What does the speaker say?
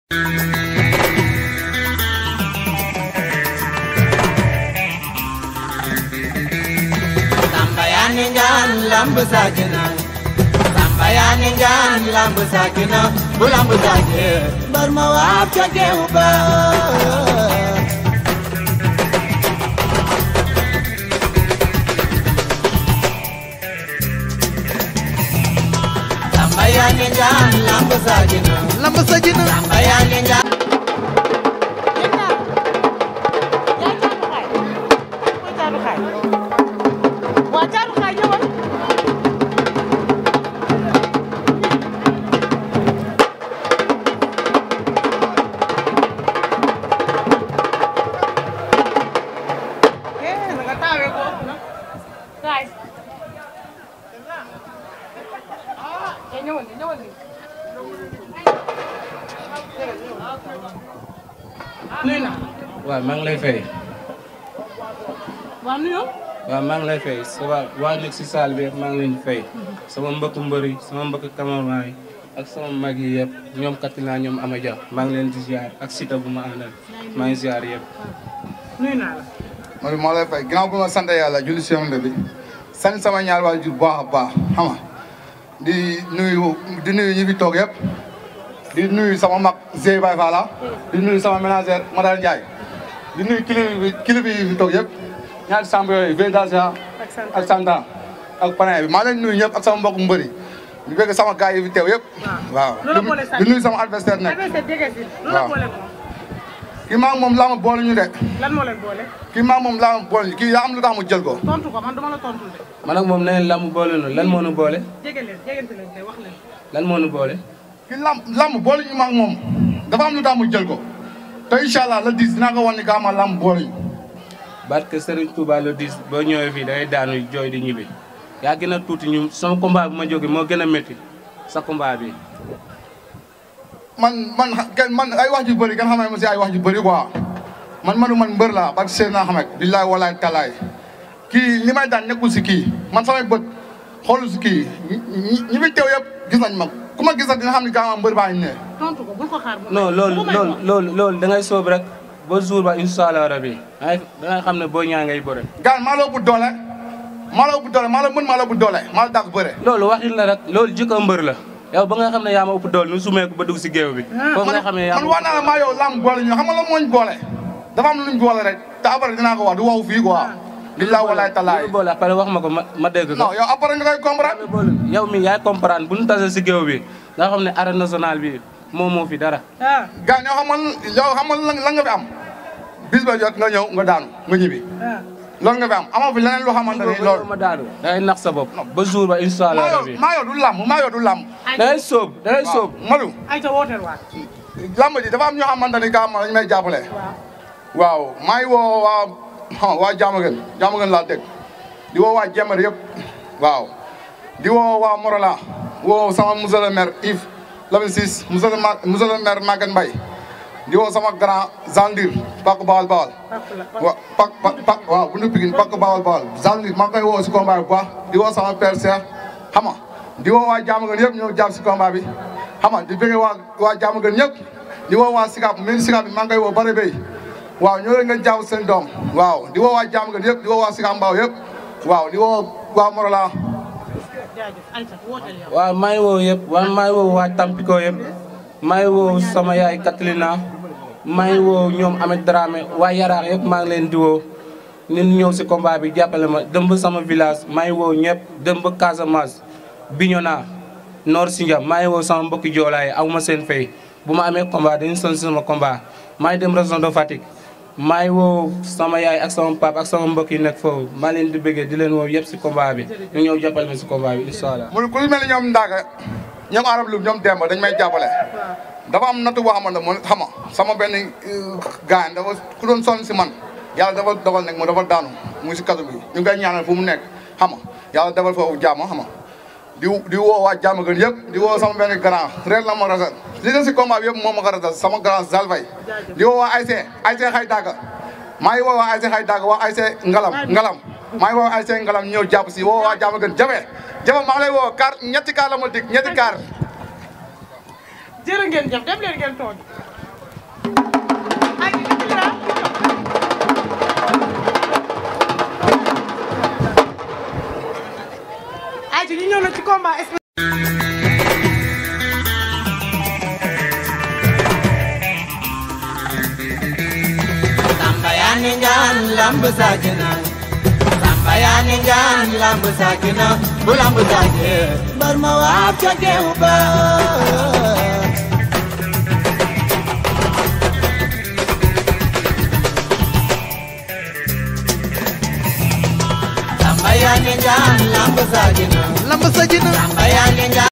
Samba yaa ni ngaan lamb saakina Samba yaa ni ngaan lamb saakina bu lamb saake mbar ma waab ca geew ba Samba yaa ni ngaan lamb saakina lamb sa jina Samba yaa ni ngaan waa Thiatou Kaay ñëwal eh na nga taawee ko na kaay eh ñëwal ni ñëwal ni nuyu na waaw maa ngi lay fay waa nuyu waaw maa ngi lay fay sa waa waa nekk si saal bi yëpp maa ngi leen di fay sama mbokku mbër yi sama mbokku cameraman yi ak sama mag yi yëpp ñoom Katina ñoom Amadia maa ngi leen di ziar ak Sita bu ma àndal maa ngi ziar yëpp. nuyu naa la man maa lay fay ginnaaw bu ma sant yàlla julli si yonent bi sant sama ñaar waajur bu baax a baax xam nga di nuyu di nuyu ñi fi toog yëpp di nuyu sama mag Zey Baye Fala di nuyu sama ménagère Madal Ndiaye di nuyu kilifa bi kilifa yi fi toog yëpp ñaari samb yooyu Védasia ak sant ak Santa ak Panaye bi maa leen nuyu ñëpp ak sama mbokku mbëri di bëgg sama gars yi fi teew yëpp waaw Loolu boole sant. di nuyu sama adversaire nag adversaire jege si lu la waaw. boole moom kii maa ngi moom laa ma boole ñu de lan moo leen boole kii maa ngi moom laa ma boole ñu kii yaa am lu tax mu jël ko tontu ko man duma la tontu de man ak moom nee lamb boole nu lan moo nu boole jege leen jegante leen tey wax leen lan moo nu boole. ki lamb lamb boole ñu maag moom dafa am lu tax mu jël ko te incha allah le 10 dinaa ko wan ni kaa ma lamb boole ñu barke Serigne Touba le 10 boo ñëwee fii dangay daanu jooy di ñibbi yaa gën a tuuti ñu sama combat bu ma jógee moo gën a métti sa combat bi. man man kenn man ay wax ju bëri kenn xamee ma si ay wax ju bëri quoi man manu man mbër laa parce que seen naa xamek billaay walaay talaay kii li may daan nekkul si kii man samay bët xoolu si kii ñi ñi ñi fi teew yëpp gis nañ ma ku ma gis nag dina xam ni kaa ma mbër baa ñu ne tontu ko bul ko xaar ba non loolu loolu loolu loolu da ngay soob rek ba jour ba incha allah rabi dangay dangay xam ne boo ñaa ngay bëre. gaan maa la ëpp doole maa la ëpp doole maa la mën maa la ëpp doole maa la dàq bëre loolu waxin la rek loolu jikko mbër la yow ba nga xam ne yaa ma ëpp dool nu sumeeku ba dugg si géew bi foofu nga xam ne yaa man wax naa la maa yow lamb boole ñu xam nga la mooñ boole dafa am luñ boole rek te après dinaa ko wax du waxu fii quoi billaay walaay talaay loolu boole après wax ma ko ma ma dégg ko non yow après nga koy comprendre yow mi yaay comprendre bu ñu tase si géew bi nga xam ne arène nationale bi moom moo fi dara ah gaan yow xamal yow xamal lan lan nga fi am bis ba jot nga ñëw nga daanu nga ñibbi ah loolu nga fi am amoo fi leneen lu xamante ni loolu ma daanu dangay nax sa bopp ba jour ba incha allah maa yow rabi maa yow du lamb maa yow du lamb dangay sóob dangay sóob Madu ay ta wooteel waat lamb ji dafa am ñoo xamante ni kaa ma dañu may jàppale waaw waaw maa ngi woo waa waa Diamaguène Diamaguène laa dégg di woo waa Jemmer yëpp waaw di woo waa Morola woo sama monsieur le maire Yves Lamine Ciss monsieur le maire monsieur le maire Maguette Mbaye di woo sama grand Zandir Pak Bawal Bawal pàpp la wa pak pak pak waaw bu ñu Pikine Pak Bawal Bawal Zandir maa ngi koy woo si combat bi bu baax di woo sama père Cheikh xam nga di woo waa Diamaguène yëpp ñëw jàpp si combat bi xam nga di bëgg waa waa Diamaguène ñëpp di woo waa Sicap mairie Sicap bi maa ngi koy woo bare bay waaw ñoo leen ngeen jaaw seen doom waaw di woo waa Diamaguène yëpp di woo waa Sicap Mbao yëpp waaw di woo waa Morola jaajëf ay ta wooteel yow waaw maa ngi woo yëpp waaw maa ngi woo waa Tampico yëpp maa ngi woo sama yaay Katlina maa ngi woo ñoom Amet Dramé waa Yaraax yëpp maa ngi leen di woo ñun ñëw si combat bi jàppale ma dem ba sama village maa ngi woo ñëpp dem ba Casamance Bignona Nord Sindian maa ngi woo sama mbokki joolaay aw ma seen fay bu ma amee combat dañu son sama combat maa ngi dem région de Fatick maa ngi woo sama yaay ak sama pap ak sama mbokk yi nekk foofu maa leen di bëggee di leen woo yëpp si combat bi ñu ñëw jàppale ma si combat bi incha allah mu ne ku mel ni ñoom Ndaka ñoom Arab Loum ñoom Demba dañ may jàppale dafa am nattu boo xamante ne xam nga sama benn gaañ dafa ku doon sonn si man yàlla dafa dogal nag mu dafa daanu mu ngi si kaso bi ñu ngi koy ñaanal fu mu nekk xam nga yàlla defal foofu jàmm xam nga di di woo waa jàmm gën yëpp di woo sama benn grand réer la ma rasal li nga si combat bi yëpp moom ma ko rasal sama grand Zalfay di woo waa Ayse Ayse xay dagga maa ngi woo waa Ayse xay dagga waa Ayse ngalam ngalam maa ngi woo Ayse ngalam ñëw jàpp si woo waa jàmm gën jafe jafe maa ngi lay woo car ñetti car la ma dig ñetti car jërë ngeen jëf dem leen ngeen toog ñëw na ci combat spécial. Samba yaa ni ngaan lamb saakina Samba yaa ni ngaan lamb saakina bu lamb saakee bar ma waab ca geew ba Samba yaa ni ngaan lamb saakina lamb sa ji na Samba yaa ni ngaan